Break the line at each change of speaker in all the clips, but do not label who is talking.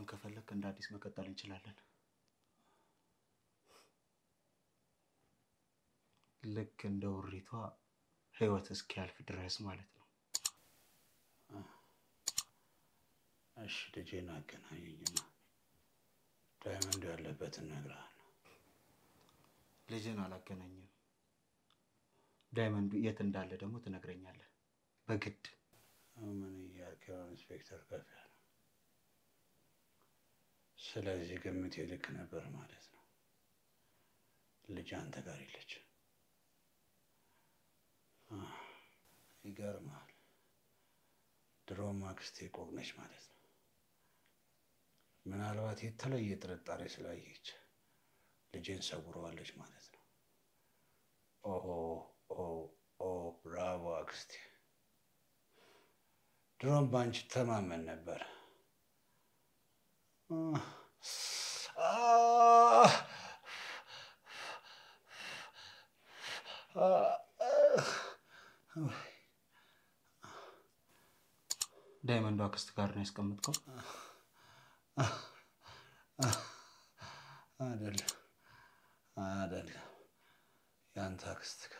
ከፈለክ እንደ አዲስ መቀጠል እንችላለን። ልክ እንደ ውሪቷ ህይወት እስኪያልፍ ድረስ ማለት ነው።
እሺ ልጄን አገናኘኝና ዳይመንዱ ያለበትን እነግርሃለሁ።
ልጅን አላገናኝም። ዳይመንዱ የት እንዳለ ደግሞ ትነግረኛለህ በግድ።
ምን እያልክ ነው ኢንስፔክተር ከፍ ያለ? ስለዚህ ግምቴ ልክ ነበር ማለት ነው። ልጅ አንተ ጋር የለች። ይገርማል። ድሮም አክስቴ ቆቅ ነች ማለት ነው። ምናልባት የተለየ ጥርጣሬ ስላየች ልጄን ሰውረዋለች ማለት ነው። ኦሆ ኦ ኦ ብራቮ አክስቴ። ድሮም በአንቺ ተማመን ነበር።
ዳይመንዱ አክስት ጋር ነው ያስቀምጥከው?
አይደለም አይደለም፣ ያንተ አክስት ጋር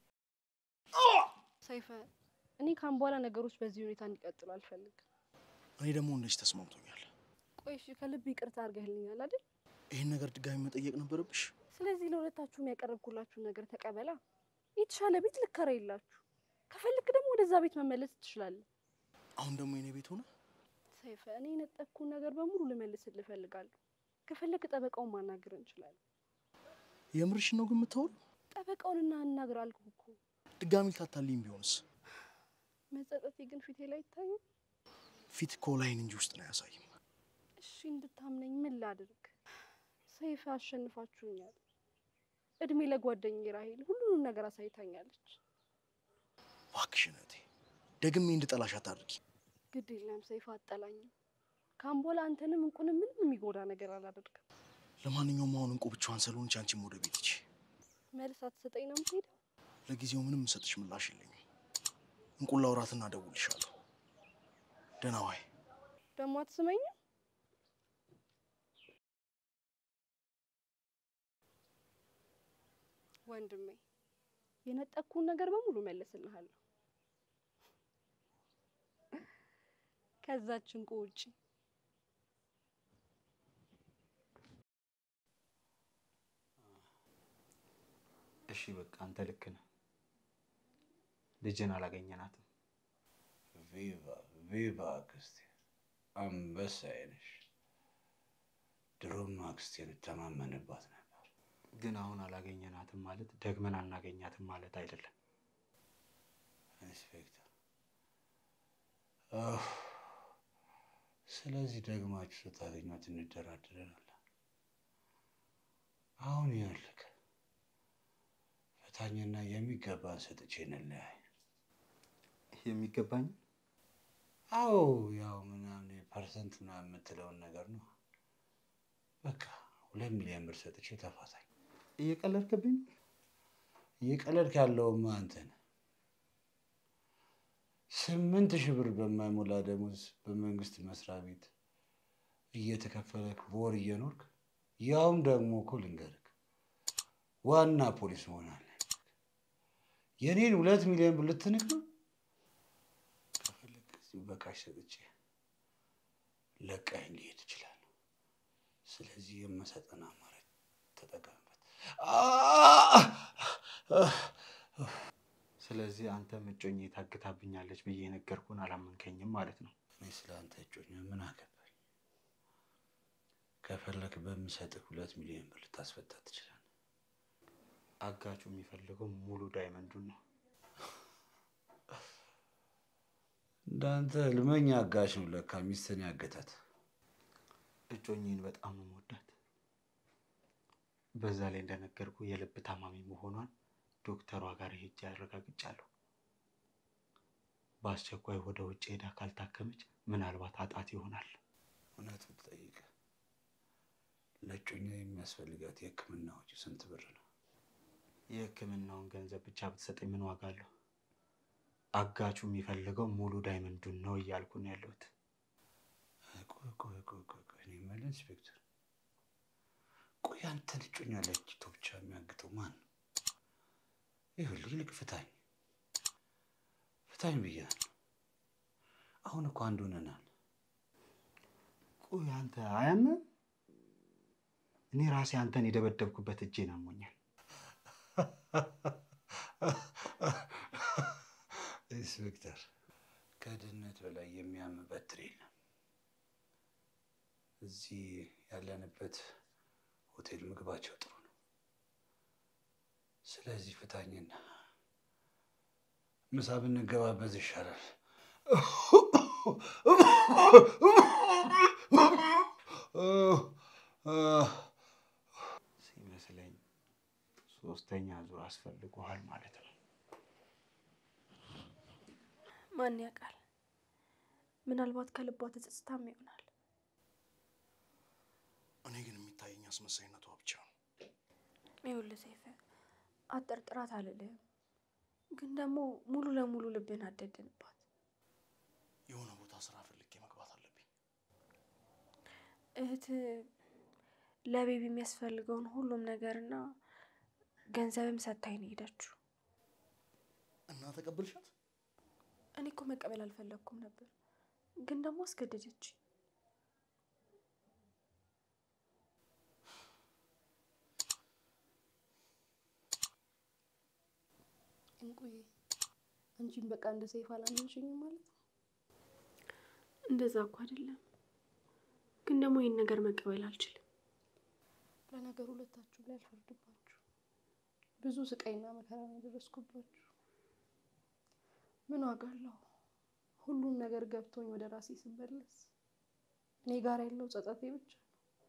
ሰይፈ፣ እኔ ካሁን በኋላ ነገሮች በዚህ ሁኔታ እንዲቀጥሉ አልፈልግም።
እኔ ደግሞ እንደዚህ ተስማምቶኛል።
ቆይ እሺ፣ ከልብ ይቅርታ አድርገህልኛል አይደል?
ይህን ነገር ድጋሚ መጠየቅ ነበረብሽ?
ስለዚህ ለሁለታችሁም ያቀረብኩላችሁን ነገር ተቀበላ። የተሻለ ቤት ልከራይላችሁ፣ ከፈልክ ደግሞ ወደዛ ቤት መመለስ ትችላለህ።
አሁን ደግሞ የኔ ቤት ሆነ።
ሰይፈ፣ እኔ የነጠቅኩን ነገር በሙሉ ልመልስልህ እፈልጋለሁ። ከፈለክ ጠበቃውን ማናገር እንችላለን።
የምርሽን ነው ግን የምታወሪው?
ጠበቃውን እናናግር አልኩህ እኮ።
ድጋሚ ልታታልኝ ቢሆንስ?
መጸጸቴ ግን ፊቴ ላይ ይታያል።
ፊት እኮ ላይን እንጂ ውስጥ ነው አያሳይም።
እሺ እንድታምነኝ ምን ላድርግ? ሰይፈ አሸንፋችሁኛል። እድሜ ለጓደኛዬ ራሄል ሁሉንም ነገር አሳይታኛለች።
እባክሽን እህቴ ደግሜ እንድጠላሽ አታድርጊ።
ግድ የለም ሰይፈ አጠላኝም። ካሁን በኋላ አንተንም እንቁንም ምንም የሚጎዳ ነገር አላደርግም።
ለማንኛውም አሁን እንቁ ብቻዋን ስለሆነች አንቺም ወደ ቤት ሂጂ።
መልስ አትሰጠኝ ነው የምትሄደው?
ለጊዜው ምንም የምሰጥሽ ምላሽ የለኝም። እንቁን ላውራትና እደውልልሻለሁ። ደህና ዋይ።
ደግሞ አትስመኝም? ወንድሜ የነጠቅኩን ነገር በሙሉ መልስልሃለሁ። ከዛች እንቁ ውጪ
እሺ በቃ አንተ ልክ ነህ። ልጅን አላገኘናትም።
ቪቫ ቪቫ አክስቴ፣ አንበሳዬ ነሽ። ድሮም አክስቴን እተማመንባት ነበር።
ግን አሁን አላገኘናትም ማለት ደግመን አናገኛትም ማለት አይደለም።
ኢንስፔክተር፣ አህ፣ ስለዚህ ደግማችሁ ስታገኟት እንደራደረናለን። አሁን ይኸውልህ ፈታኝና የሚገባን ሰጥቼ እንለያይ።
የሚገባኝ
አዎ ያው ምናምን ፐርሰንት ምናምን የምትለውን ነገር ነው። በቃ ሁለት ሚሊዮን ብር ሰጥቼ ተፋታኝ።
እየቀለድክብኝ
እየቀለድክ ያለውማ አንተ ነህ። ስምንት ሺህ ብር በማይሞላ ደሞዝ በመንግስት መስሪያ ቤት እየተከፈለክ በወር እየኖርክ ያውም ደግሞ እኮ ልንገርክ ዋና ፖሊስ መሆን አለ። የኔን ሁለት ሚሊዮን ብር ልትንቅ ነው? ከፈለክ እዚሁ በካሽ ሰጥቼ ለቃኝ ሊሄድ እችላለሁ። ስለዚህ የምሰጠን አማራጭ ተጠቀምበት።
ስለዚህ አንተ እጮኜ ታግታብኛለች ብዬ የነገርኩህን አላመንከኝም ማለት ነው።
እኔ ስለ አንተ እጮኛ ምን አገባኝ? ከፈለክ በምሰጥህ ሁለት ሚሊዮን ብር ልታስፈታ ትችላለህ።
አጋቹ የሚፈልገው ሙሉ ዳይመንዱን ነው።
እንዳንተ ህልመኛ አጋሽ ነው ለካ ሚስትን ያገታት።
እጮኜን በጣም ነው የምወዳት። በዛ ላይ እንደነገርኩ የልብ ታማሚ መሆኗን ዶክተሯ ጋር ሄጄ አረጋግጫለሁ። በአስቸኳይ ወደ ውጭ ሄዳ ካልታከመች ምናልባት አጣት ይሆናል።
እውነት ብትጠይቅ ለእጮኛ የሚያስፈልጋት የሕክምና ወጪ ስንት ብር ነው?
የሕክምናውን ገንዘብ ብቻ ብትሰጠኝ ምን ዋጋ አለው? አጋቹ የሚፈልገው ሙሉ ዳይመንዱን ነው እያልኩ ነው ያለሁት።
ቆይ ቆይ ቆይ ቆይ ቆይ፣ እኔ ኢንስፔክተር፣ ቆይ አንተን እጮኛ ለይቶ ብቻ የሚያግተው ማን ነው? ይኸውልህ ይልቅ ፍታኝ፣ ፍታኝ ብያለሁ። አሁን እኮ አንድ ሆነናል።
ቆይ አንተ አያምም? እኔ ራሴ አንተን የደበደብኩበት እጄን አሞኛል።
ኢንስፔክተር፣ ከድህነት በላይ የሚያም በትር የለም። እዚህ ያለንበት ሆቴል ምግባቸው ጥሩ ነው። ስለዚህ ፍታኝና ምሳ ብንገባበት ይሻላል።
ሲመስለኝ ሶስተኛ ዙር አስፈልጎሃል ማለት ነው።
ማን ያውቃል? ምናልባት ከልቧ ተጸጽታም ይሆናል።
እኔ ግን የሚታየኝ አስመሳይነቷ ብቻ ነው።
ይኸውልህ ሰይፈ፣ አጠርጥራት አልልህም፣ ግን ደግሞ ሙሉ ለሙሉ ልብን አደድንባት።
የሆነ ቦታ ስራ ፈልጌ መግባት አለብኝ።
እህት ለቤቢ የሚያስፈልገውን ሁሉም ነገርና ገንዘብም ሰታኝ ነው ሄደችው።
እና ተቀብልሻት?
እኔ እኮ መቀበል አልፈለግኩም ነበር፣ ግን ደግሞ አስገደደች። እንቁዬ አንቺን በቃ እንደ ሰይፍ አላመንሽኝም ማለት ነው? እንደዛ እኮ አይደለም፣ ግን ደግሞ ይህን ነገር መቀበል አልችልም። ለነገሩ ሁለታችሁ ላይ አልፈርድባችሁ። ብዙ ስቃይና መከራ ነው የደረስኩባችሁ። ምን ዋጋ አለው? ሁሉም ነገር ገብቶኝ ወደ ራሴ ስመለስ እኔ ጋር ያለው ጸጸቴ ብቻ ነው።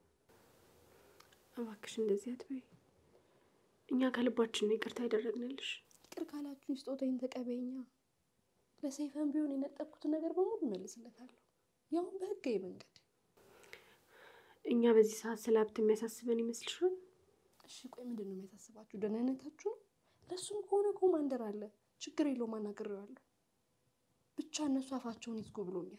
እባክሽ እንደዚህ አትበይ። እኛ ከልባችን ነው ይቅርታ ያደረግንልሽ። ይቅር ካላችሁኝ ስጦታዬን ተቀበይኛ። ለሰይፈን ቢሆን የነጠቅኩትን ነገር በሙሉ እመልስለታለሁ፣ ያውም በህጋዊ መንገድ። እኛ በዚህ ሰዓት ስለ ሀብት የሚያሳስበን ይመስልሻል? እሺ ቆይ ምንድን ነው የሚያሳስባችሁ? ደህንነታችሁ ነው? ለእሱም ከሆነ ኮማንደር አለ፣ ችግር የለውም አናግሬዋለሁ። ብቻ እነሱ አፋቸውን ይዝጉ ብሎኛል።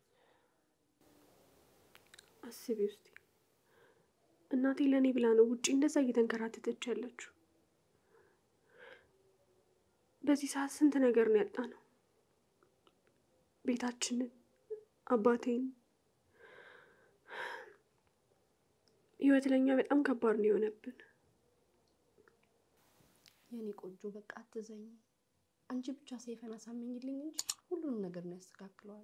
አስቢ ውስጥ እናቴ ለእኔ ብላ ነው ውጪ እንደዛ እየተንከራተተች ያለችው። በዚህ ሰዓት ስንት ነገር ነው ያጣ ነው። ቤታችንን፣ አባቴን። ህይወት ለኛ በጣም ከባድ ነው የሆነብን። የኔ ቆንጆ በቃ አትዘኝ። አንቺ ብቻ ሰይፈን አሳመኝልኝ እንጂ ሁሉንም ነገር ነው ያስተካክለዋለሁ።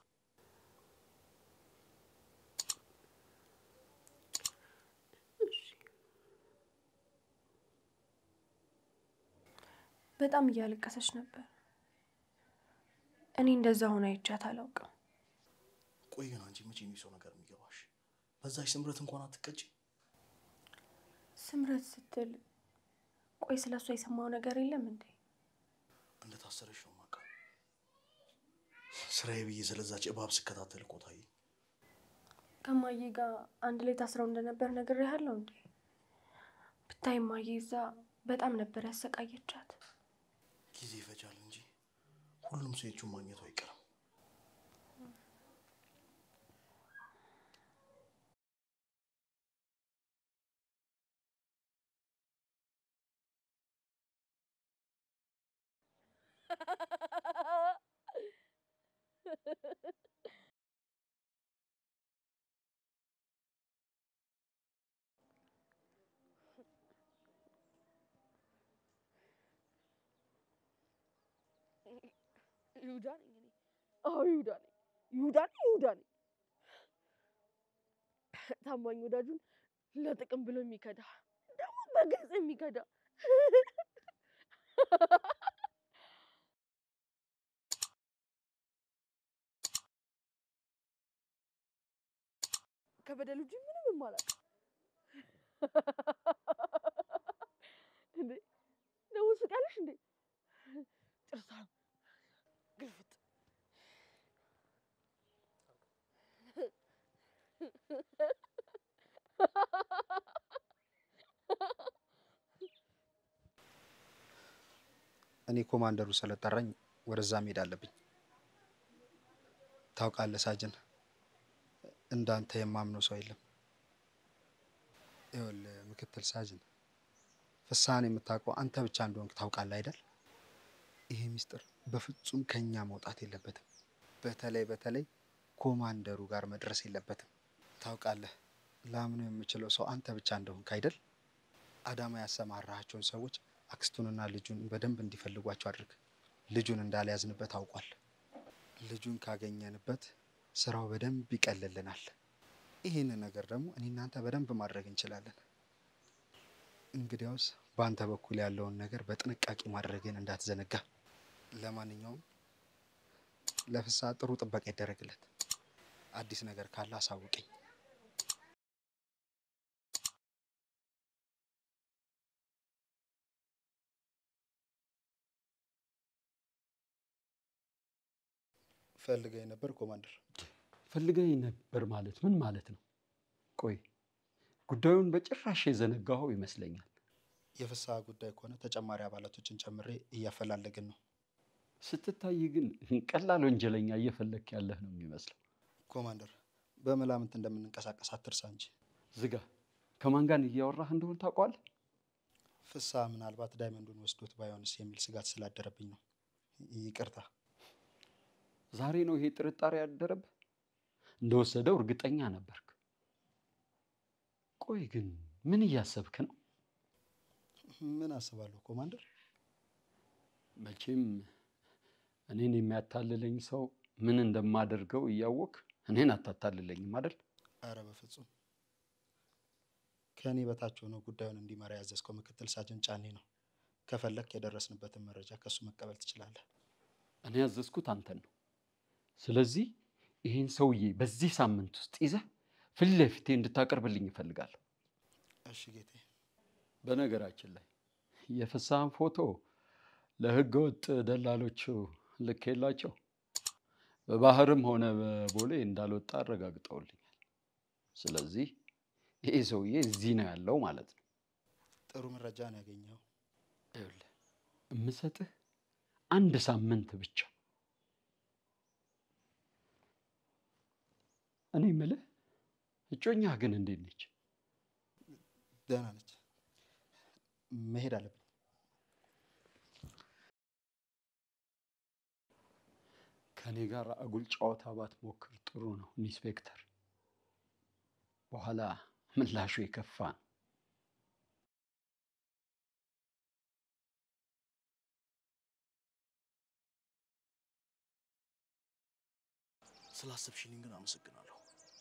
በጣም እያለቀሰች ነበር። እኔ እንደዛ ሆነ አይቻት አላውቅም።
ቆይ ግን አንቺ መቼ ነው የሰው ነገር የሚገባሽ? በዛች ስምረት እንኳን አትቀጭ።
ስምረት ስትል ቆይ ስለ እሷ የሰማው ነገር የለም እንዴ?
እንደታሰረች ነው የማውቀው። ስራዬ ብዬ ስለዛች እባብ ስከታተል እኮ ታየኝ።
ከማዬ ጋር አንድ ላይ ታስረው እንደነበር ነግሬሃለሁ እንዴ? ብታይ ማዬ እዛ በጣም ነበር ያሰቃየቻት።
ጊዜ ይፈጃል እንጂ ሁሉም ሰው የእጁን ማግኘቱ አይቀርም።
ይሁዳ ነኝ እኔ። አዎ ይሁዳ ነኝ። ይሁዳ ነኝ። ይሁዳ ነኝ። ታማኝ ወዳጁን ለጥቅም ብሎ የሚከዳ ደግሞ በግልጽ የሚከዳ ከበደል ውጪ ምንም የማላውቅ እንዴ ደግሞ ስቃለሽ እንዴ ጥርሳ ግልፍጥ
እኔ ኮማንደሩ ስለጠራኝ ወደዛ መሄድ አለብኝ። ታውቃለህ ሳጅን፣ እንዳንተ የማምነው ሰው የለም። ይኸውልህ ምክትል ሳጅን ፍስሐን የምታውቀው አንተ ብቻ እንደሆንክ ታውቃለህ አይደል? ይሄ ሚስጥር በፍጹም ከኛ መውጣት የለበትም። በተለይ በተለይ ኮማንደሩ ጋር መድረስ የለበትም። ታውቃለህ፣ ላምነው የምችለው ሰው አንተ ብቻ እንደሆንክ አይደል? አዳማ ያሰማራሃቸውን ሰዎች አክስቱንና ልጁን በደንብ እንዲፈልጓቸው አድርግ። ልጁን እንዳልያዝንበት አውቋል። ልጁን ካገኘንበት ስራው በደንብ ይቀልልናል። ይህንን ነገር ደግሞ እኔ እናንተ በደንብ ማድረግ እንችላለን። እንግዲያውስ በአንተ በኩል ያለውን ነገር በጥንቃቄ ማድረግን እንዳትዘነጋ። ለማንኛውም ለፍስሐ ጥሩ ጥበቃ ይደረግለት። አዲስ ነገር ካለ አሳውቀኝ። ፈልገኝ ነበር ኮማንደር።
ፈልገኝ ነበር ማለት ምን ማለት ነው? ቆይ ጉዳዩን በጭራሽ የዘነጋኸው ይመስለኛል።
የፍስሐ ጉዳይ ከሆነ ተጨማሪ አባላቶችን ጨምሬ እያፈላለግን ነው።
ስትታይ ግን ቀላል ወንጀለኛ እየፈለክ ያለህ ነው የሚመስለው።
ኮማንደር፣ በመላምት እንደምንንቀሳቀስ አትርሳ እንጂ።
ዝጋ። ከማን ጋር እያወራህ እንደሆን ታውቀዋለህ?
ፍስሐ ምናልባት ዳይመንዱን ወስዶት ባይሆንስ የሚል ስጋት ስላደረብኝ ነው። ይቅርታ።
ዛሬ ነው ይሄ ጥርጣሬ ያደረብህ? እንደወሰደው እርግጠኛ ነበርክ። ቆይ ግን ምን እያሰብክ ነው?
ምን አስባለሁ ኮማንደር?
መቼም እኔን የሚያታልለኝ ሰው ምን እንደማደርገው እያወቅ እኔን አታታልለኝም አይደል?
አረ በፍጹም ከእኔ በታች ሆኖ ጉዳዩን እንዲመራ ያዘዝከው ምክትል ሳጅን ጫኔ ነው። ከፈለክ የደረስንበትን መረጃ ከእሱ መቀበል ትችላለህ።
እኔ ያዘዝኩት አንተን ነው። ስለዚህ ይህን ሰውዬ በዚህ ሳምንት ውስጥ ይዘህ ፊት ለፊቴ እንድታቀርብልኝ እፈልጋለሁ።
እሺ ጌቴ።
በነገራችን ላይ የፍስሐን ፎቶ ለህገ ወጥ ደላሎቹ ልኬላቸው በባህርም ሆነ በቦሌ እንዳልወጣ አረጋግጠውልኛል። ስለዚህ ይሄ ሰውዬ እዚህ ነው ያለው ማለት ነው።
ጥሩ መረጃ ነው ያገኘው።
ይኸውልህ የምሰጥህ አንድ ሳምንት ብቻ። እኔ የምልህ እጮኛህ ግን እንዴት ነች?
ደህና ነች። መሄድ አለብኝ።
ከእኔ ጋር አጉል ጨዋታ ባትሞክር ጥሩ ነው ኢንስፔክተር። በኋላ ምላሹ የከፋ ነው።
ስላሰብሽልኝ ግን አመሰግናለሁ።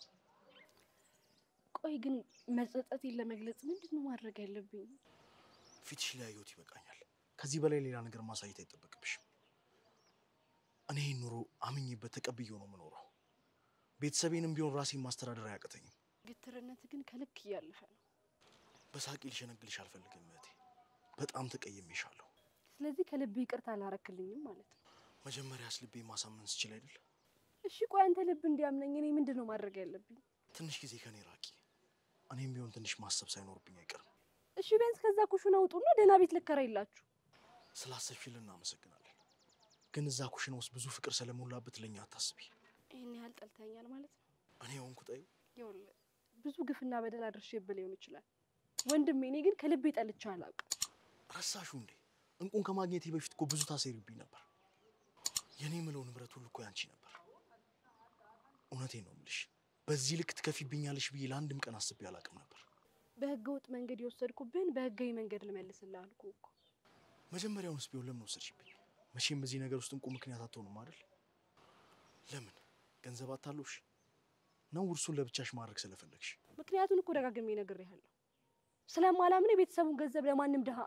ቆይ ግን መጸጸቴን ለመግለጽ ምንድን ነው ማድረግ ያለብኝ?
ፊትሽ ላይ ያየሁት ይበቃኛል። ከዚህ በላይ ሌላ ነገር ማሳየት አይጠበቅብሽም። እኔ ይህን ኑሮ አምኜበት ተቀብዬው ነው የምኖረው። ቤተሰቤንም ቢሆን ራሴን ማስተዳደር አያቅተኝም።
ግትርነት ግን ከልክ እያለፈ ነው።
በሳቂ ልሸነግልሽ አልፈልግም እህቴ። በጣም ተቀይሜሻለሁ።
ስለዚህ ከልብ ይቅርታ አላረክልኝም ማለት ነው።
መጀመሪያስ ልቤ ማሳመን ስችል አይደል?
እሺ ቆይ አንተ ልብ እንዲያምነኝ እኔ ምንድን ነው ማድረግ ያለብኝ?
ትንሽ ጊዜ ከኔ ራቂ። እኔም ቢሆን ትንሽ ማሰብ ሳይኖርብኝ አይቀርም።
እሺ ቢያንስ ከዛ ኩሽና ውጡና ደህና ቤት ልከራይላችሁ።
ስላሰብሽልን እናመሰግናለን። ግን እዛ ኩሽና ውስጥ ብዙ ፍቅር ስለሞላበት ለእኛ አታስቢ።
ይህን ያህል ጠልተኛል ማለት ነው?
እኔ ሆንኩ ጠዩ
ይኸውልህ ብዙ ግፍና በደል አድርሼብህ ሊሆን ይችላል ወንድሜ። እኔ ግን ከልቤ ጠልቼ አላውቅም።
ረሳሹ እንዴ? እንቁን ከማግኘቴ በፊት እኮ ብዙ ታሴሪብኝ ነበር። የኔ ምለው ንብረት ሁሉ እኮ ያንቺ ነበር። እውነቴን ነው የምልሽ። በዚህ ልክ ትከፊብኛለሽ ብዬ ለአንድም ቀን አስቤ አላውቅም ነበር።
በህገ ወጥ መንገድ የወሰድኩብህን በህጋዊ መንገድ ልመልስልህ አልኩህ እኮ።
መጀመሪያውንስ ቢሆን ለምን ወሰድሽብኝ? መቼም በዚህ ነገር ውስጥ እንቁ ምክንያት አትሆኑም አይደል? ለምን ገንዘብ አታለሽ ነው? ውርሱን ለብቻሽ ማድረግ ስለፈለግሽ?
ምክንያቱን እኮ ደጋግሜ ነግሬሃለሁ። ስለማላምን የቤተሰቡን ገንዘብ ለማንም ድሃ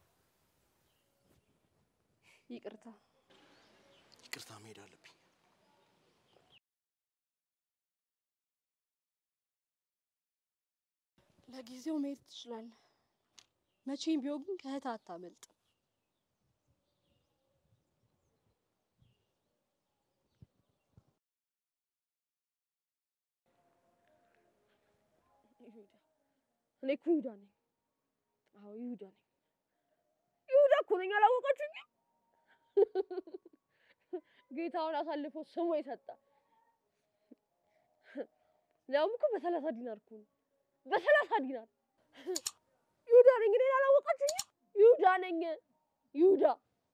ይቅርታ
ይቅርታ መሄድ አለብኝ።
ለጊዜው መሄድ ትችላለህ። መቼም ቢሆን ግን ከእህት አታመልጥ። ይሁዳ እኔ እኮ ይሁዳ ነኝ። አዎ ይሁዳ ነኝ። ይሁዳ እኮ ነኝ። አላወቃችሁኝም? ጌታውን አሳልፎ ስሙ የሰጠ ሊያውም እኮ በሰላሳ ዲናር እኮ ነው። በሰላሳ ዲናር ይሁዳ ነኝ። እኔን አላወቃችሁኝም? ይሁዳ ነኝ። ይሁዳ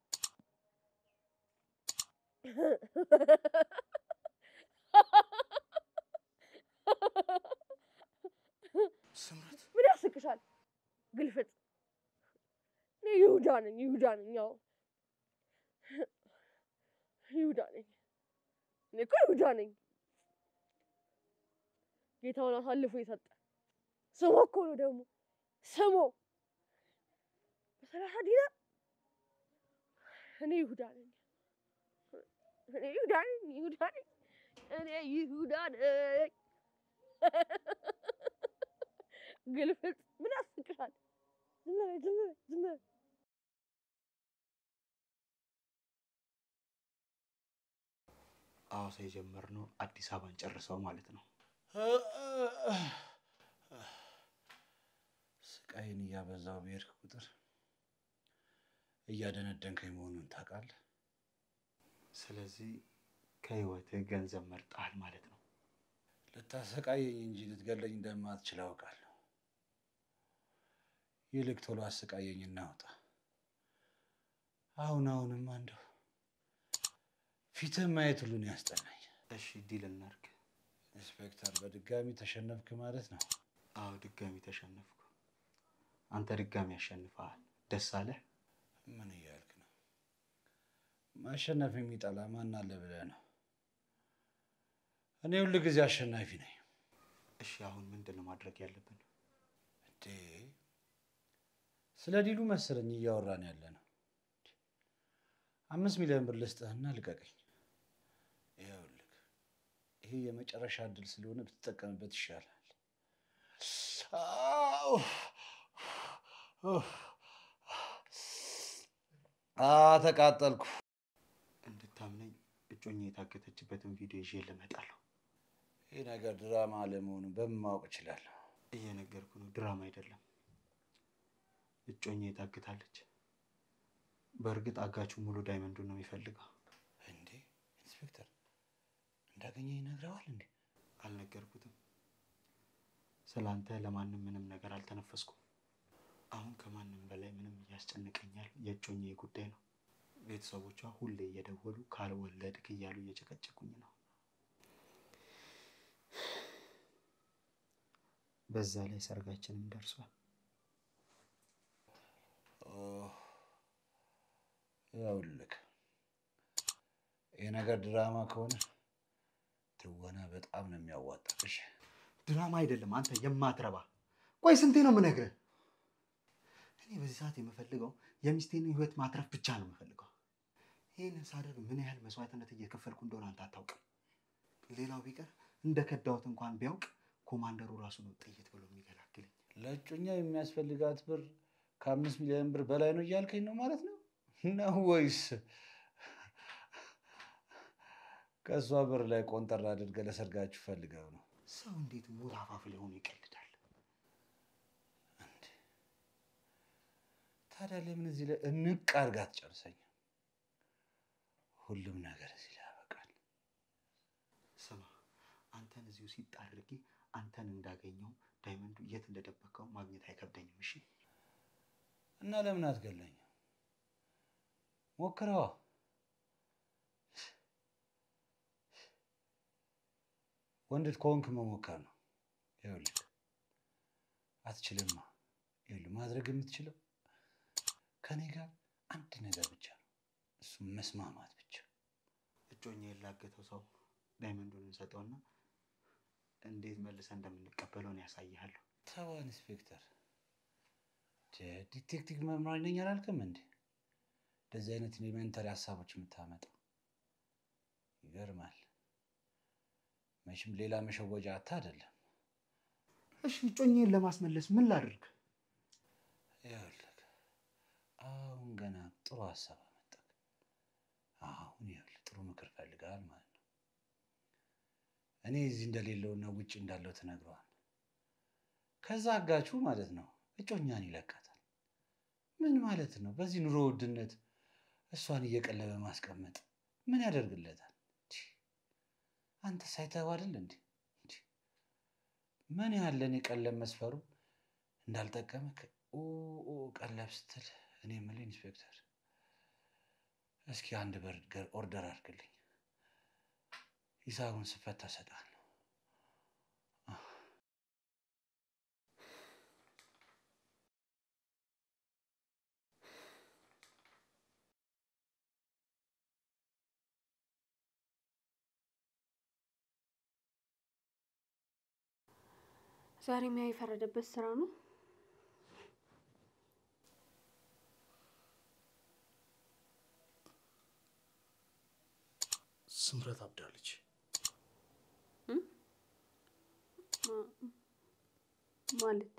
ስምረት
ምን ያስቅሻል? ግልፍጥ እኔ ይሁዳ ነኝ። ይሁዳ ነኝ። ያው ይሁዳ ነኝ። እኔ እኮ ይሁዳ ነኝ። ጌታውን አሳልፎ የሰጠ ስሞ እኮ ነው ደግሞ ስሞ በሰላሳ ዲናር እኔ ይሁዳ ነኝ። እኔ ይሁዳ ነኝ። ይሁዳ ነኝ። እኔ ይሁዳ ነኝ። ግልፍጥ ምን ያስቅሻል? ዝም በይ ዝም በይ ዝም በይ።
ሐዋሳ የጀመርነው አዲስ አበባን ጨርሰው ማለት ነው።
ስቃይን እያበዛው በሄድክ ቁጥር እያደነደንከኝ መሆኑን ታውቃለህ።
ስለዚህ ከህይወትህ ገንዘብ መርጠሃል ማለት ነው።
ልታሰቃየኝ እንጂ ልትገለኝ እንደማትችል አውቃለሁ። ይልቅ ቶሎ አሰቃየኝ እናውጣ። አሁን አሁንም እንደው ፊትህ ማየት ሁሉን ያስጠላኝ።
እሺ ዲል እናድርግ።
ኢንስፔክተር፣ በድጋሚ ተሸነፍክ ማለት ነው።
አዎ ድጋሚ ተሸነፍኩ። አንተ ድጋሚ ያሸንፈሃል። ደስ አለህ?
ምን እያልክ ነው? ማሸነፍ የሚጠላ ማን አለ ብለህ ነው? እኔ ሁል ጊዜ አሸናፊ ነኝ።
እሺ አሁን ምንድን ነው ማድረግ ያለብን?
እንዴ ስለ ዲሉ መሰለኝ እያወራን ያለ ነው። አምስት ሚሊዮን ብር ልስጥህና ልቀቀኝ። ይኸውልህ ይሄ የመጨረሻ እድል ስለሆነ ብትጠቀምበት ይሻላል። አው! አ ተቃጠልኩ።
እንድታምነኝ እጮኛ የታገተችበትን ቪዲዮ ይዤ ልመጣለሁ።
ይህ ነገር ድራማ አለመሆኑን በምን ማወቅ እችላለሁ?
እየነገርኩ ነው፣ ድራማ አይደለም። እጮኛ የታግታለች። በእርግጥ አጋቹ ሙሉ ዳይመንዱን ነው የሚፈልገው።
እንዴ ኢንስፔክተር እንዳገኘ ይነግረዋል እንዴ?
አልነገርኩትም። ስለ አንተ ለማንም ምንም ነገር አልተነፈስኩም። አሁን ከማንም በላይ ምንም እያስጨንቀኛል የእጮኛ ጉዳይ ነው። ቤተሰቦቿ ሁሌ እየደወሉ ካልወለድክ እያሉ እየጨቀጨቁኝ ነው። በዛ ላይ ሰርጋችንም ደርሷል።
ይኸውልህ ይህ ነገር ድራማ ከሆነ ትወና በጣም ነው የሚያዋጣሽ።
ድራማ አይደለም አንተ የማትረባ። ቆይ ስንቴ ነው የምነግርህ? እኔ በዚህ ሰዓት የምፈልገው የሚስቴን ሕይወት ማትረፍ ብቻ ነው የምፈልገው። ይህንን ሳደርግ ምን ያህል መስዋዕትነት እየከፈልኩ እንደሆነ አንተ አታውቅም። ሌላው ቢቀር እንደ ከዳሁት እንኳን ቢያውቅ ኮማንደሩ ራሱ ነው ጥይት ብሎ የሚገላግለኝ።
ለእጮኛ የሚያስፈልጋት ብር ከአምስት ሚሊዮን ብር በላይ ነው እያልከኝ ነው ማለት ነው ነው ወይስ ከእሷ ብር ላይ ቆንጠር አድርገህ ለሰርጋችሁ ፈልገው ነው?
ሰው እንዴት ሞት አፋፍ ላይ ሆኖ ይቀልዳል?
እንዴ ታዲያ ለምን እዚህ ላይ እንቅ አድርጋ አትጨርሰኝም? ሁሉም ነገር እዚህ ላይ ያበቃል።
ስማ፣ አንተን እዚሁ ሲጥ አድርጌ አንተን እንዳገኘው ዳይመንዱ የት እንደደበቀው ማግኘት አይከብደኝም። እሺ
እና ለምን አትገለኝም? ሞክረዋ። ወንድ ከሆንክ መሞከር ነው። ይኸውልህ አትችልማ። ይኸውልህ ማድረግ የምትችለው ከኔ ጋር አንድ ነገር ብቻ ነው፣ እሱም መስማማት ብቻ።
እጮኛ የላገተው ሰው ዳይመንዱን እንሰጠውና እንዴት መልሰን እንደምንቀበለው ነው ያሳይሃለሁ።
ተዋ ኢንስፔክተር፣ ዲቴክቲቭ መምራኝ ነኝ አላልክም እንዴ? እንደዚህ አይነት ኤሌመንተሪ ሀሳቦች የምታመጣ ይገርማል። መቼም ሌላ መሸወጃ አታ አይደለም።
እሺ እጮኛዬን ለማስመለስ ምን ላድርግ?
ይኸውልህ አሁን ገና ጥሩ ሀሳብ አመጣህ። አሁን ይኸውልህ ጥሩ ምክር ፈልገሃል ማለት ነው። እኔ እዚህ እንደሌለውና ውጭ እንዳለው ትነግረዋል። ከዛ አጋቹ ማለት ነው እጮኛን ይለቃታል። ምን ማለት ነው? በዚህ ኑሮ ውድነት እሷን እየቀለበ ማስቀመጥ ምን ያደርግለታል? ቺ፣ አንተ ሳይተኸው አይደል እንዴ? ቺ፣ ምን ያህል ለእኔ ቀለብ መስፈሩ እንዳልጠቀምክ ኦ ኦ ቀለብ ስትል እኔ የምልህ ኢንስፔክተር፣ እስኪ አንድ በርገር ኦርደር አድርግልኝ። ሂሳቡን ስፈታ እሰጥሃለሁ።
ዛሬ ሚያ የፈረደበት ስራ ነው።
ስምረት አብዳለች።
ማለት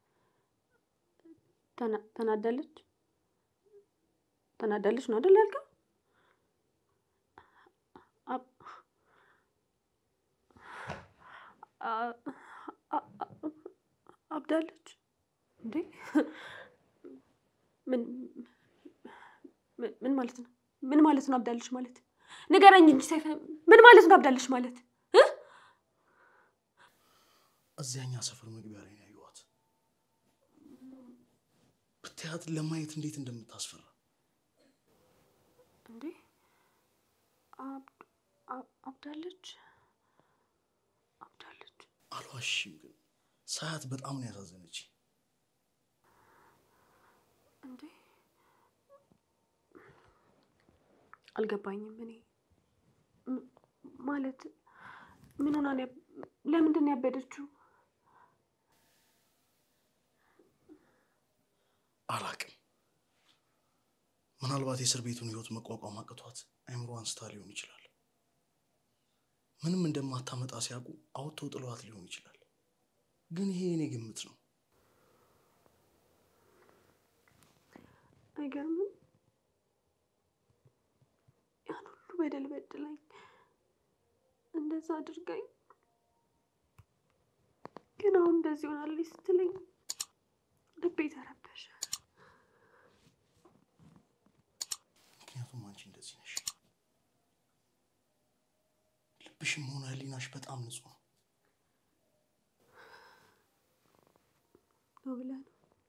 ተና- ተናዳለች ተናዳለች ነው አይደል ያልከው? አብ- አ- አ- አ- አብዳለች እንዴ? ምን ምን- ምን ማለት ነው? ምን ማለት ነው አብዳለች ማለት? ንገረኝ እንጂ ሰይፈ፣ ምን ማለት ነው አብዳለች ማለት?
እዚያኛ ሰፈር መግቢያ ላይ ነው ያየኋት። ብታያት ለማየት እንዴት እንደምታስፈራ
እንዴ አብ- አብ- አብዳለች አብዳለች።
አልዋሽም፣ ግን ሳያት በጣም ነው ያሳዘነች።
እንዴ አልገባኝም። እኔ ም- ማለት ምን ሆና ነው? ያብ- ለምንድን ነው ያበደችው?
አላቅም። ምናልባት የእስር ቤቱን ህይወት መቋቋም አቅቷት አይምሮዋን ስታ ሊሆን ይችላል። ምንም እንደማታመጣ ሲያውቁ አውጥተው ጥለዋት ሊሆን ይችላል። ግን ይሄ የኔ ግምት ነው።
አይገርምም? ያን ሁሉ በደል በድላኝ እንደዛ አድርጋኝ፣ ግን አሁን እንደዚህ ሆናለች ስትለኝ ልቤ ተረበሸ።
ምክንያቱም አንቺ እንደዚህ ነሽ። ልብሽም ሆነ ህሊናሽ በጣም ንጹህ ነው።
ነው ብለህ ነው?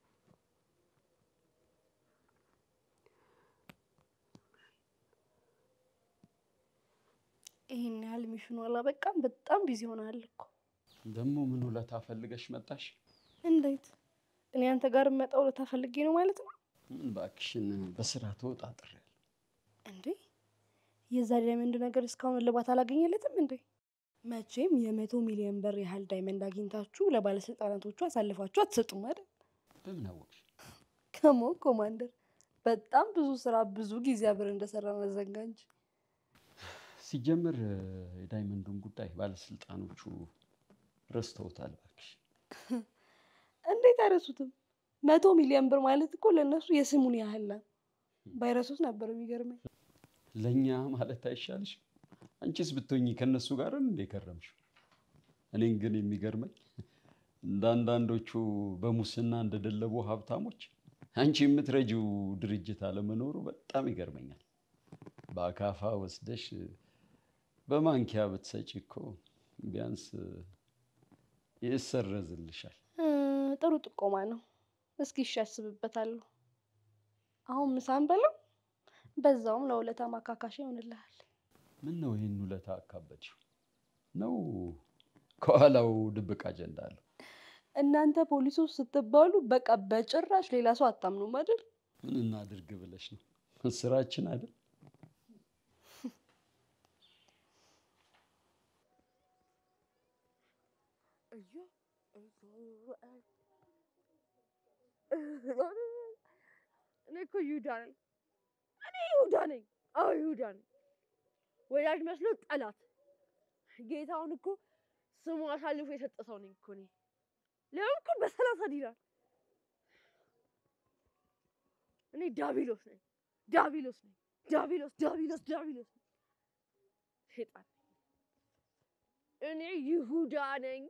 ይሄን ያህል ሚሽኑ አላበቃም። በጣም ቢዚ ሆናል እኮ።
ደግሞ ምን ውለታ ፈልገሽ መጣሽ?
እንዴት? እኔ አንተ ጋር የምመጣው ልታፈልጌ ነው ማለት ነው
ምን እባክሽን በስራ ተወጣጥሬያለሁ።
እንዴ? የዛ ዳይመንድ ነገር እስካሁን እልባት አላገኘለትም እንዴ? መቼም የመቶ ሚሊዮን ብር ያህል ዳይመንድ አግኝታችሁ ለባለስልጣናቶቹ አሳልፋችሁ አትሰጡም አይደል?
በምን አወቅሽ?
ከሞ ኮማንደር፣ በጣም ብዙ ስራ ብዙ ጊዜ አብረን እንደሰራን አዘንጋ እንጂ
ሲጀምር የዳይመንዱን ጉዳይ ባለስልጣኖቹ ረስተውታል። እባክሽ
እንዴት አይረሱትም? መቶ ሚሊዮን ብር ማለት እኮ ለእነሱ የስሙን ያህል ነው። ባይረሱት ነበር የሚገርመኝ።
ለእኛ ማለት አይሻልሽም? አንቺስ ብትሆኚ ከእነሱ ጋር እንደ ከረምሽው። እኔን ግን የሚገርመኝ እንደ አንዳንዶቹ በሙስና እንደደለቡ ሀብታሞች አንቺ የምትረጂው ድርጅት አለመኖሩ በጣም ይገርመኛል። በአካፋ ወስደሽ በማንኪያ ብትሰጪ እኮ ቢያንስ ይሰረዝልሻል።
እ፣ ጥሩ ጥቆማ ነው። እስኪ እሺ አስብበታለሁ። አሁን ምሳን በለው፣ በዛውም ለውለታ ማካካሻ ይሆንልሃል።
ምን ነው ይህን ውለታ አካበድሽው? ነው ከኋላው ድብቅ አጀንዳ አለው?
እናንተ ፖሊሶች ስትባሉ በቃ በጭራሽ ሌላ ሰው አታምኑም አይደል?
ምን እናድርግ ብለሽ ነው? ስራችን አይደል?
እኔ እኮ ይሁዳ ነኝ። እኔ ይሁዳ ነኝ። አዎ ይሁዳ ነኝ። ወዳጅ መስሎ ጠላት። ጌታውን እኮ ስሙ አሳልፎ የሰጠ ሰው ነኝ እኮ እኔ። ሊሆን እኮ በሰላሳ ዲናር እኔ ዳቢሎስ ነኝ። ዳቢሎስ ነኝ። ዳቢሎስ ዳቢሎስ ዳቢሎስ ነኝ። ሴጣን እኔ ይሁዳ ነኝ።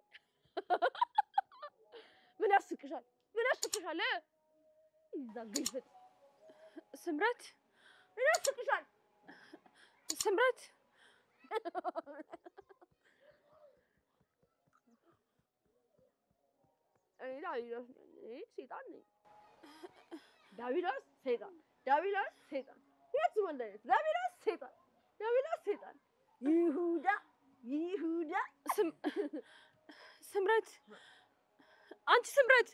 ምን ያስቅሻል? ምን ያስቅሻል? እ? ይዛ ግልፍጥ ስምረት ምን ያስቅሻል? ስምረት እኔ ዳቢሎስ ነኝ። እኔ ሴጣን ነኝ። ዳቢሎስ ሴጣን፣ ዳቢሎስ ሴጣን፣ ሁለቱም አንድ አይነት። ዳቢሎስ ሴጣን፣ ዳቢሎስ ሴጣን፣ ይሁዳ ይሁዳ።
ስምረት፣ አንቺ ስምረት፣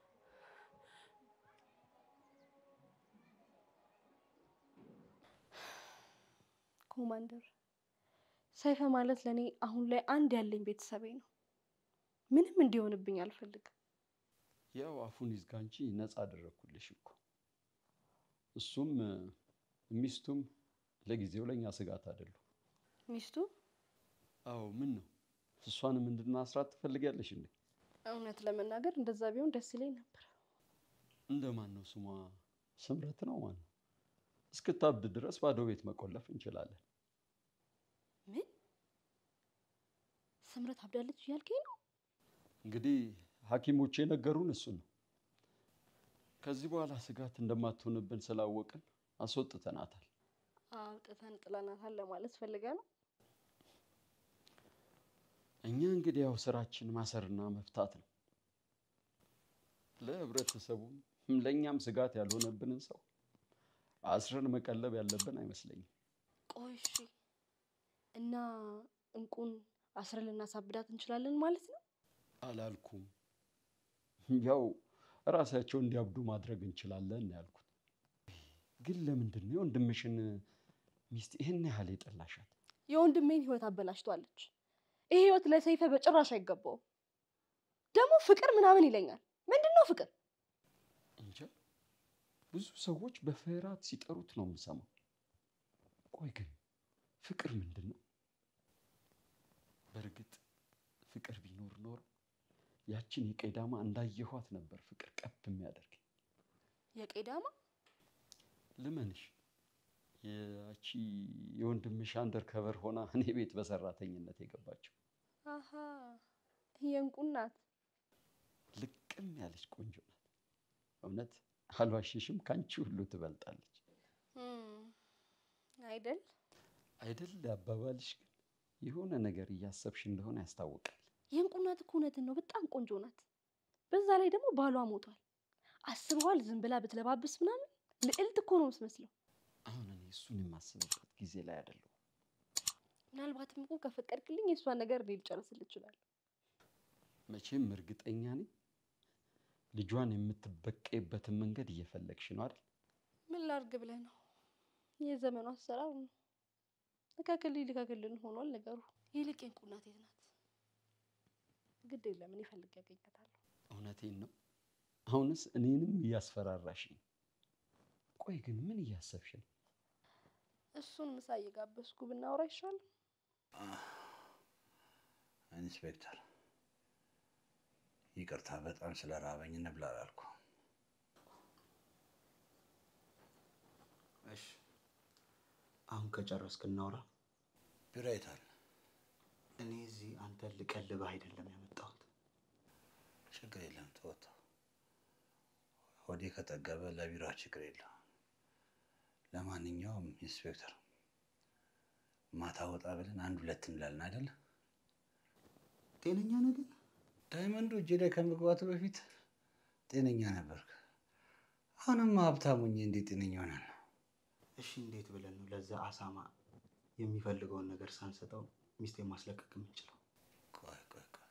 ኮማንደር ሰይፈ ማለት ለእኔ አሁን ላይ አንድ ያለኝ ቤተሰቤ ነው። ምንም እንዲሆንብኝ አልፈልግም።
ያው አፉን ይዝጋ እንጂ ነፃ አደረግኩልሽ እኮ። እሱም ሚስቱም ለጊዜው ለእኛ ስጋት አይደሉም።
ሚስቱ
አዎ ምን ነው እሷንም እንድናስራት ትፈልጊያለሽ እንዴ?
እውነት ለመናገር እንደዛ ቢሆን ደስ ይለኝ ነበር።
እንደማን ነው ስሟ? ስምረት ነው ማን ነው? እስክታብድ ድረስ ባዶ ቤት መቆለፍ እንችላለን።
ምን ስምረት አብዳለች እያልከኝ ነው?
እንግዲህ ሐኪሞች የነገሩን እሱን ነው። ከዚህ በኋላ ስጋት እንደማትሆንብን ስላወቅን አስወጥተናታል።
አውጥተን ጥለናታል ለማለት ፈልገ ነው?
እኛ እንግዲህ ያው ስራችን ማሰርና መፍታት ነው። ለህብረተሰቡም ለእኛም ስጋት ያልሆነብንን ሰው አስረን መቀለብ ያለብን አይመስለኝም።
ቆይ እሺ፣ እና እንቁን አስረን ልናሳብዳት እንችላለን ማለት ነው?
አላልኩም። ያው ራሳቸው እንዲያብዱ ማድረግ እንችላለን ነው ያልኩት። ግን ለምንድን ነው የወንድምሽን ሚስት ይህን ያህል የጠላሻት?
የወንድሜን ህይወት አበላሽቷለች። ይህ ህይወት ለሰይፈ በጭራሽ አይገባውም። ደግሞ ፍቅር ምናምን ይለኛል። ምንድን ነው ፍቅር?
እንጃ ብዙ ሰዎች በፍርሃት ሲጠሩት ነው የምሰማው። ቆይ ግን ፍቅር ምንድን ነው? በእርግጥ ፍቅር ቢኖር ኖሮ ያችን የቀዳማ እንዳየኋት ነበር ፍቅር ቀብ የሚያደርግ
የቄዳማ
ልመንሽ ያቺ የወንድምሽ አንደር ከቨር ሆና እኔ ቤት በሰራተኝነት የገባችው
አሀ የእንቁ እናት
ልቅም ያለች ቆንጆ ናት። እውነት አልዋሽሽም፣ ከአንቺ ሁሉ ትበልጣለች።
እም፣ አይደል?
አይደል አባባልሽ ግን የሆነ ነገር እያሰብሽ እንደሆነ ያስታውቃል።
የእንቁ እናት እኮ እውነትን ነው፣ በጣም ቆንጆ ናት። በዛ ላይ ደግሞ ባሏ ሞቷል። አስበዋል? ዝም ብላ ብትለባብስ ምናምን ልዕልት እኮ ነው የምትመስለው።
አሁን እኔ እሱን የማስብበት ጊዜ ላይ አይደለሁም።
ምናልባትም እኮ ከፈቀድክልኝ የእሷን ነገር እኔ ልጨርስል እችላለሁ።
መቼም እርግጠኛ ነኝ ልጇን የምትበቀይበትን መንገድ እየፈለግሽ ነው አይደል?
ምን ላርግ ብለህ ነው? የዘመኑ አሰራር ነው። ልካክልኝ ልካክልን ሆኗል ነገሩ። ይልቅ የእንቁ እናት የት ናት? ግድ የለም እኔ ፈልጌ ያገኛታለሁ።
እውነቴን ነው። አሁንስ እኔንም እያስፈራራሽ ነው። ቆይ ግን ምን እያሰብሽ ነው?
እሱን ምሳ እየጋበዝኩ ብናወራ ይሻላል።
ኢንስፔክተር ይቅርታ፣ በጣም ስለራበኝ እንብላ አላልኩ።
እሺ አሁን ከጨረስክ እናውራ።
ቢራ የታል?
እኔ እዚህ አንተን ልቀልብህ አይደለም ያመጣሁት።
ችግር የለም ተወጣው። ሆዴ ከጠገበ ለቢራ ችግር የለም። ለማንኛውም ኢንስፔክተር ማታ ወጣ ብለን አንድ ሁለት እንላለን አይደለ?
ጤነኛ ነህ ግን?
ዳይመንዱ እጄ ላይ ከመግባቱ በፊት ጤነኛ ነበርክ። አሁንማ ሀብታሙኝ እንዴት ጤነኛ ሆናል?
እሺ እንዴት ብለን ነው ለዛ አሳማ የሚፈልገውን ነገር ሳንሰጠው ሚስቴን ማስለቀቅ የምንችለው?
ቆይ ቆይ ቆይ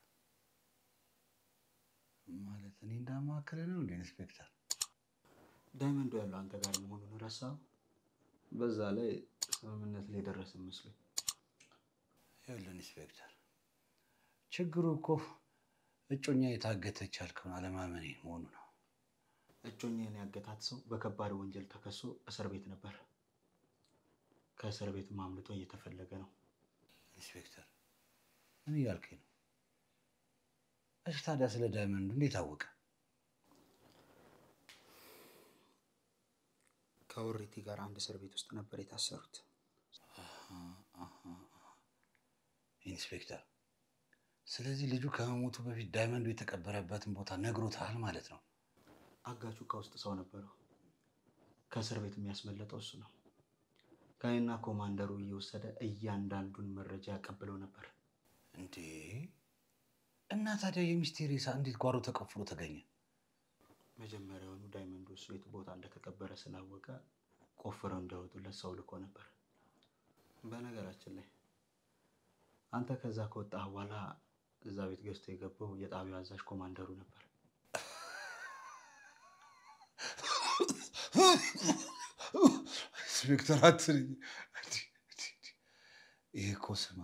ማለት እኔ እንዳማከለ ነው እንደ ኢንስፔክተር
ዳይመንዱ ያለው አንተ ጋር መሆኑን ረሳው። በዛ ላይ ስምምነት ላይ ደረስን መስሎኝ።
ይኸውልህ ኢንስፔክተር ችግሩ እኮ እጮኛ የታገተች ያልከውን አለማመኔ መሆኑ ነው።
እጮኛን ያገታት ሰው በከባድ ወንጀል ተከሶ እስር ቤት ነበር። ከእስር ቤት ማምልጦ እየተፈለገ ነው።
ኢንስፔክተር ምን እያልከኝ ነው? እሺ ታዲያ ስለ ዳይመንዱ እንዴት አወቀ?
ከወሪቲ ጋር አንድ እስር ቤት ውስጥ ነበር የታሰሩት።
ኢንስፔክተር ስለዚህ ልጁ ከመሞቱ በፊት ዳይመንዱ የተቀበረበትን ቦታ ነግሮታል ማለት ነው።
አጋቹ ከውስጥ ሰው ነበረው። ከእስር ቤት የሚያስመለጠው እሱ ነው። ከእኔና ኮማንደሩ እየወሰደ እያንዳንዱን መረጃ ያቀብለው ነበር።
እንዴ እና ታዲያ የሚስቴ ሬሳ እንዴት ጓሮ ተቆፍሮ ተገኘ?
መጀመሪያውኑ ዳይመንዱ እሱ የት ቦታ እንደተቀበረ ስላወቀ ቆፍረው እንዲያወጡለት ሰው ልኮ ነበር። በነገራችን ላይ አንተ ከዛ ከወጣህ በኋላ እዛ ቤት ገዝቶ የገባው የጣቢያው አዛዥ ኮማንደሩ ነበር።
ኢንስፔክተር አትልኝ። ይሄ እኮ ስማ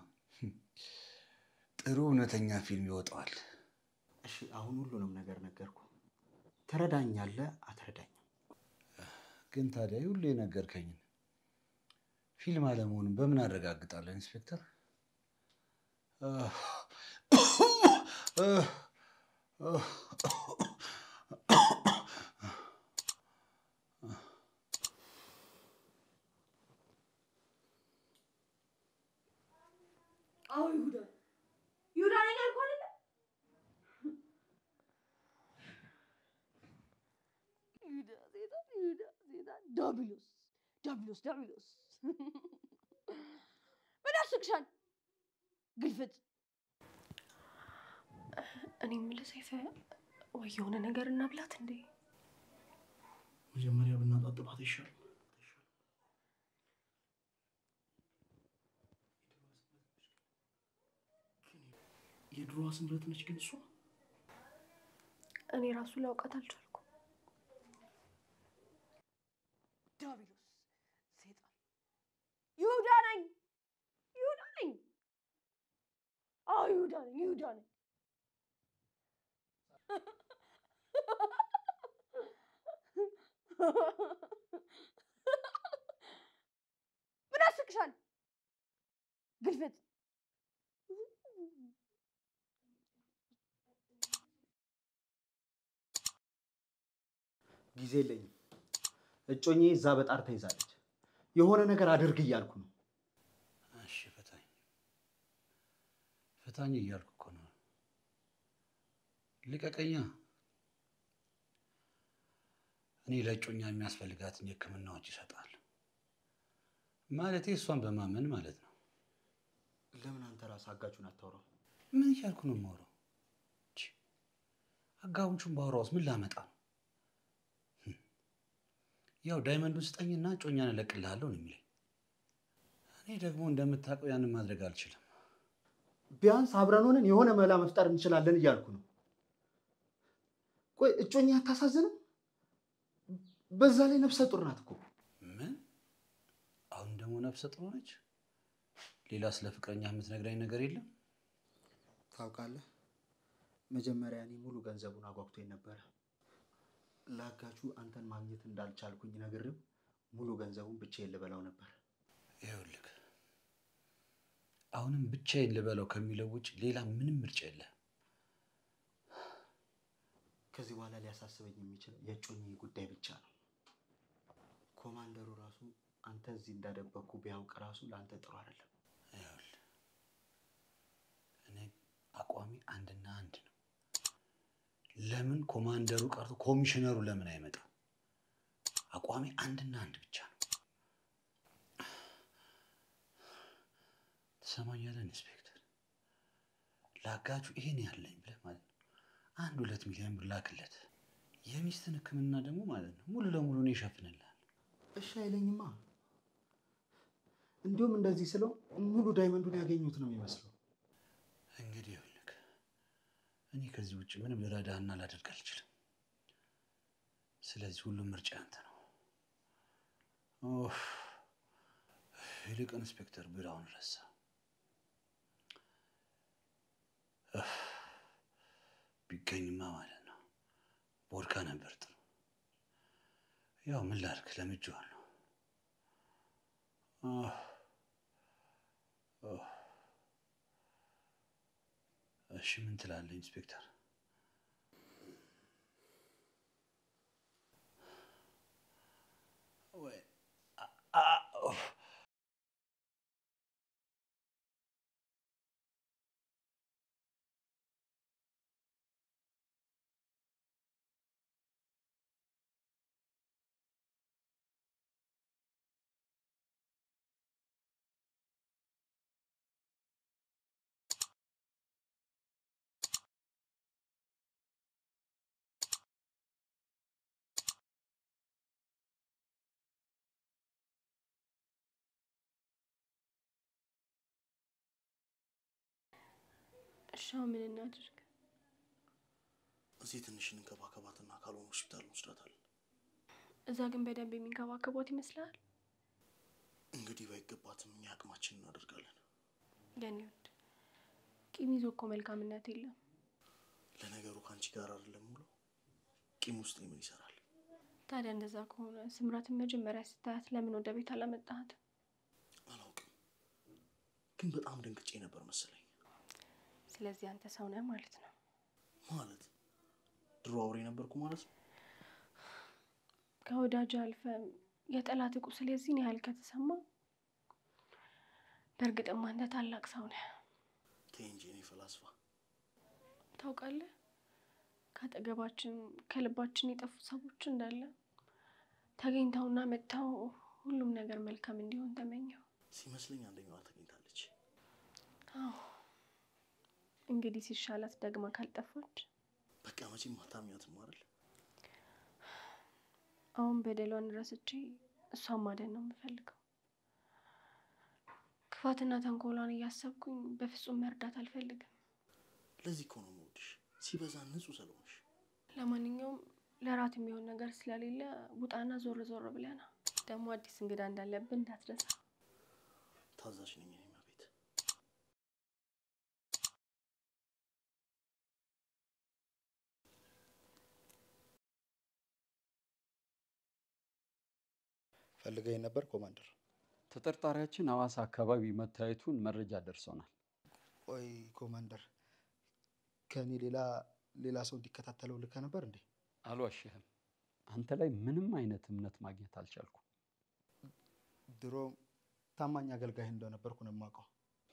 ጥሩ እውነተኛ ፊልም ይወጣዋል።
እሺ አሁን ሁሉንም ነገር ነገርኩ። ትረዳኛለህ አትረዳኝም?
ግን ታዲያ ሁሉ የነገርከኝን ፊልም አለመሆኑን በምን አረጋግጣለሁ ኢንስፔክተር?
አዎ ይሁዳ ይሁዳ ነኝ አልኩህ አይደለ? ይሁዳ ሴጣን ይሁዳ ሴጣን ዳቢሎስ ዳቢሎስ ዳቢሎስ ምን ያስቅሻል? ግልፍጥ
እኔ የምልህ ሰይፈ፣ ወይ የሆነ ነገር እናብላት እንዴ?
መጀመሪያ ብናጣጥባት ይሻል። የድሮዋ ስምረት ነች ግን እሷ
እኔ ራሱ ላውቃት አልቻልኩም።
ዳቢሎስ ሴጣን ይሁዳ ነኝ ይሁዳ ነኝ አዎ ይሁዳ ነኝ ይሁዳ ነኝ ምን ያስቅሻል? ግልፍጥ
ጊዜ የለኝም። እጮኜ እዛ በጣር ተይዛለች። የሆነ ነገር አድርግ እያልኩ ነው።
እሺ ፍታኝ፣ ፍታኝ እያልኩ እኮ ነው። ልቀቀኛ። እኔ ለእጮኛ የሚያስፈልጋትን የሕክምናዎች ይሰጣል። ማለቴ እሷን በማመን ማለት ነው።
ለምን አንተ ራስህ አጋቹን አታውራው?
ምን እያልኩ ነው የማወራው? ቺ፣ አጋውንቹን ባወራውስ ምን ላመጣ ነው? ህም፣ ያው ዳይመንዱን ስጠኝና እጮኛን እለቅልሃለሁ ነው የሚለኝ። እኔ ደግሞ እንደምታውቀው ያንን ማድረግ አልችልም።
ቢያንስ አብረን ሆነን የሆነ መላ መፍጠር እንችላለን እያልኩ ነው። ቆይ እጮኛ አታሳዝንም? በዛ ላይ ነፍሰ ጡር ናት እኮ።
ምን? አሁን ደግሞ ነፍሰ ጡር ሆነች? ሌላ ስለ ፍቅረኛ የምትነግረኝ ነገር የለም?
ታውቃለህ፣ መጀመሪያ እኔ ሙሉ ገንዘቡን አጓጉቶኝ ነበረ። ለአጋቹ አንተን ማግኘት እንዳልቻልኩኝ ነግሬው ሙሉ ገንዘቡን ብቻዬን ልበላው ነበር።
ይኸውልህ አሁንም ብቻዬን ልበላው ከሚለው ውጭ ሌላ ምንም ምርጫ የለም።
ከዚህ በኋላ ሊያሳስበኝ የሚችለው የእጮኜ ጉዳይ ብቻ ነው። ኮማንደሩ ራሱ አንተ እዚህ እንዳደበኩ ቢያውቅ ራሱ ለአንተ ጥሩ አይደለም።
ይኸውልህ እኔ አቋሚ አንድና አንድ ነው። ለምን ኮማንደሩ ቀርቶ ኮሚሽነሩ ለምን አይመጣም? አቋሚ አንድና አንድ ብቻ ነው። ትሰማኛለህ ኢንስፔክተር? ለአጋቹ ይሄን ያለኝ ብለህ ማለት ነው አንድ ሁለት ሚሊዮን ብር ላክለት። የሚስትን ሕክምና ደግሞ ማለት ነው ሙሉ ለሙሉ እኔ እሸፍንልሃለሁ።
እሺ አይለኝማ። እንዲሁም እንደዚህ ስለው ሙሉ ዳይመንዱን ያገኙት ነው የሚመስለው።
እንግዲህ ይኸውልህ እኔ ከዚህ ውጭ ምንም ልረዳህና ላደርግ አልችልም። ስለዚህ ሁሉም ምርጫ ያንተ ነው። ኦፍ፣ ይልቅ ኢንስፔክተር ቢራውን ረሳ። እፍ፣ ቢገኝማ ማለት ነው ቦድካ ነበር ጥሩ። ያው ምን ላድርግ ለምጄዋለሁ። ኦፍ፣ ኦፍ። እሺ ምን ትላለህ ኢንስፔክተር? ወይ አ- አ- ኦፍ።
እሺ አሁን ምን እናድርግ?
እዚህ ትንሽ እንንከባከባትና ካልሆነ ሆስፒታል እንወስዳታለን።
እዛ ግን በደንብ የሚንከባከቧት ይመስላል?
እንግዲህ ባይገባትም እኛ አቅማችን እናደርጋለን።
የኔ ውድ ቂም ይዞ እኮ መልካምነት የለም።
ለነገሩ ከአንቺ ጋር አይደለም ብሎ ቂም ውስጥ ምን ይሰራል?
ታዲያ እንደዛ ከሆነ ስምራትን መጀመሪያ ስታያት ለምን ወደ ቤት አላመጣሃትም?
አላውቅም፣ ግን በጣም ደንግጬ ነበር መሰለኝ።
ስለዚህ አንተ ሰው ነህ ማለት ነው።
ማለት ድሮ አውሬ ነበርኩ ማለት ነው።
ከወዳጅ አልፈ የጠላት ቁስል የዚህን ያህል ከተሰማ በእርግጥም አንተ ታላቅ ሰው ነህ።
ተይ እንጂ እኔ ፈላስፋ።
ታውቃለህ፣ ከአጠገባችን ከልባችን የጠፉ ሰዎች እንዳለ ተገኝተውና መጥተው ሁሉም ነገር መልካም እንዲሆን ተመኘው።
ሲመስለኝ አንደኛዋ ተገኝታለች።
አዎ እንግዲህ ሲሻላት ደግማ ካልጠፋች
በቃ መቼም አታምኛትም አይደል?
አሁን በደሏን ረስቼ እሷን ማደን ነው የምፈልገው። ክፋትና ተንኮሏን እያሰብኩኝ በፍጹም መርዳት አልፈልግም።
ለዚህ እኮ ነው የምወድሽ፣ ሲበዛ ንጹህ ስለሆንሽ።
ለማንኛውም ለራት የሚሆን ነገር ስለሌለ ውጣና ዞር ዞር ብለና ደግሞ አዲስ እንግዳ እንዳለብን እንዳትረሳ።
ታዛዥ ነኝ እኔ እመቤት።
ፈልገኝ ነበር ኮማንደር።
ተጠርጣሪያችን ሐዋሳ አካባቢ መታየቱን መረጃ ደርሶናል።
ቆይ ኮማንደር፣ ከእኔ ሌላ ሌላ ሰው እንዲከታተለው ልከ ነበር እንዴ?
አልዋሽህም፣ አንተ ላይ ምንም አይነት እምነት ማግኘት አልቻልኩም።
ድሮ ታማኝ አገልጋይ እንደነበርኩ ነው የማውቀው።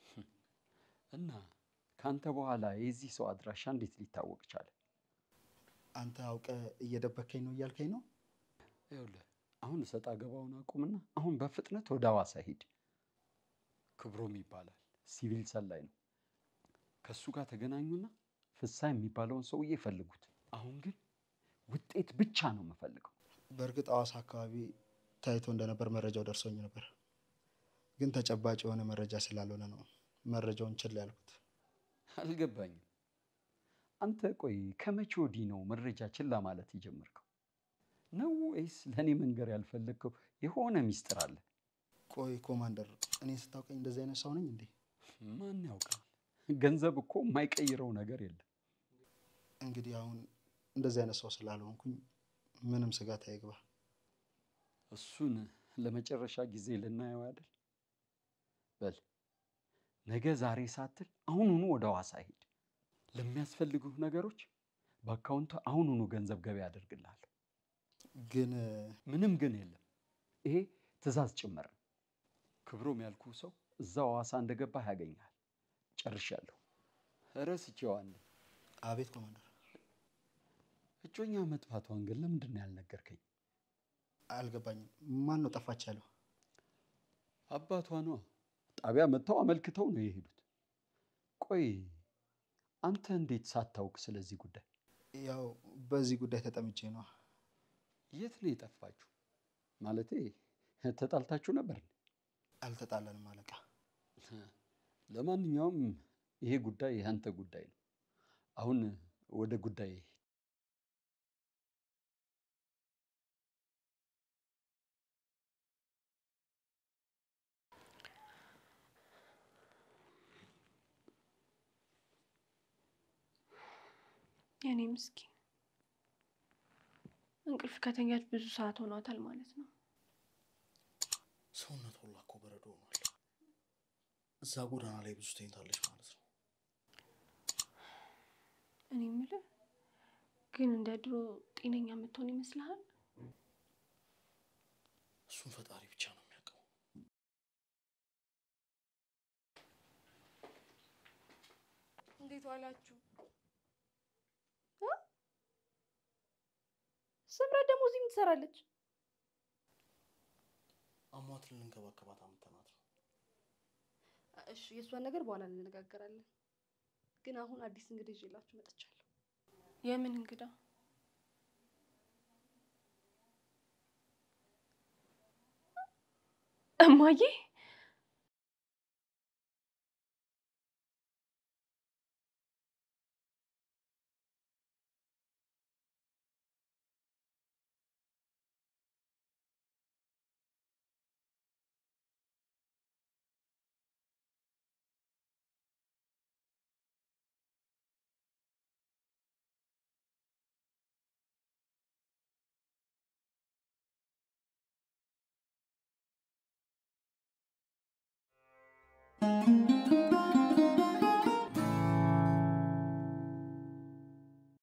እና ከአንተ በኋላ የዚህ ሰው አድራሻ እንዴት ሊታወቅ ቻለ?
አንተ አውቀ እየደበከኝ ነው እያልከኝ ነው?
ይኸውልህ አሁን እሰጥ አገባውን አቁምና አሁን በፍጥነት ወደ ሐዋሳ ሂድ። ክብሮም ይባላል፣ ሲቪል ሰላይ ነው። ከእሱ ጋር ተገናኙና ፍሳ የሚባለውን ሰውዬ ፈልጉት። አሁን ግን ውጤት ብቻ ነው የምፈልገው።
በእርግጥ ሐዋሳ አካባቢ ታይቶ እንደነበር መረጃው ደርሶኝ ነበር፣ ግን ተጨባጭ የሆነ መረጃ ስላልሆነ ነው መረጃውን ችላ ያልኩት።
አልገባኝም። አንተ ቆይ ከመቼ ወዲህ ነው መረጃ ችላ ማለት የጀመርከው? ነው ወይስ ለእኔ መንገር ያልፈለግከው የሆነ ሚስጥር አለ?
ቆይ ኮማንደር፣ እኔ ስታውቀኝ እንደዚህ አይነት ሰው ነኝ እንዴ?
ማን ያውቃል? ገንዘብ እኮ የማይቀይረው ነገር የለም።
እንግዲህ አሁን እንደዚህ አይነት ሰው ስላልሆንኩኝ ምንም ስጋት አይግባ።
እሱን ለመጨረሻ ጊዜ ልናየው አይደል? በል ነገ ዛሬ ሳትል አሁኑኑ ወደ ሐዋሳ ሂድ። ለሚያስፈልጉህ ነገሮች በአካውንቱ አሁኑኑ ገንዘብ ገቢ አደርግልሃለሁ።
ግን
ምንም ግን የለም። ይሄ ትዕዛዝ ጭምር ነው። ክብሮም ያልኩ ሰው እዛው ሐዋሳ እንደገባህ ያገኛል። ጨርሻለሁ። ረስቼዋለሁ።
አቤት ኮማንደር፣
እጮኛ መጥፋቷን ግን ለምንድን ነው ያልነገርከኝ?
አልገባኝም። ማን ነው ጠፋች ያለው?
አባቷ ነዋ። ጣቢያ መጥተው አመልክተው ነው የሄዱት። ቆይ አንተ እንዴት ሳታውቅ ስለዚህ ጉዳይ?
ያው በዚህ ጉዳይ ተጠምቼ ነው።
የት ነው የጠፋችሁ? ማለቴ ተጣልታችሁ ነበር?
አልተጣለንም አለቃ።
ለማንኛውም ይሄ ጉዳይ የአንተ ጉዳይ ነው። አሁን ወደ ጉዳይ
የኔ ምስኪን እንቅልፍ ከተኛች ብዙ ሰዓት ሆኗታል ማለት ነው።
ሰውነት ሁላ እኮ በረዶ ሆኗል። እዛ ጎዳና ላይ ብዙ ተኝታለች ማለት ነው።
እኔ የምልህ ግን እንደ ድሮ ጤነኛ የምትሆን ይመስልሃል?
እሱን ፈጣሪ ብቻ ነው የሚያውቀው።
እንዴት ዋላችሁ? ስምረት ደግሞ እዚህ ምን ትሰራለች?
አሟት ልንከባከባት አምጥተናት ነው።
እሺ የእሷን ነገር በኋላ እንነጋገራለን። ግን አሁን አዲስ እንግዳ ይዤላችሁ መጥቻለሁ። የምን እንግዳ? እማዬ ነው።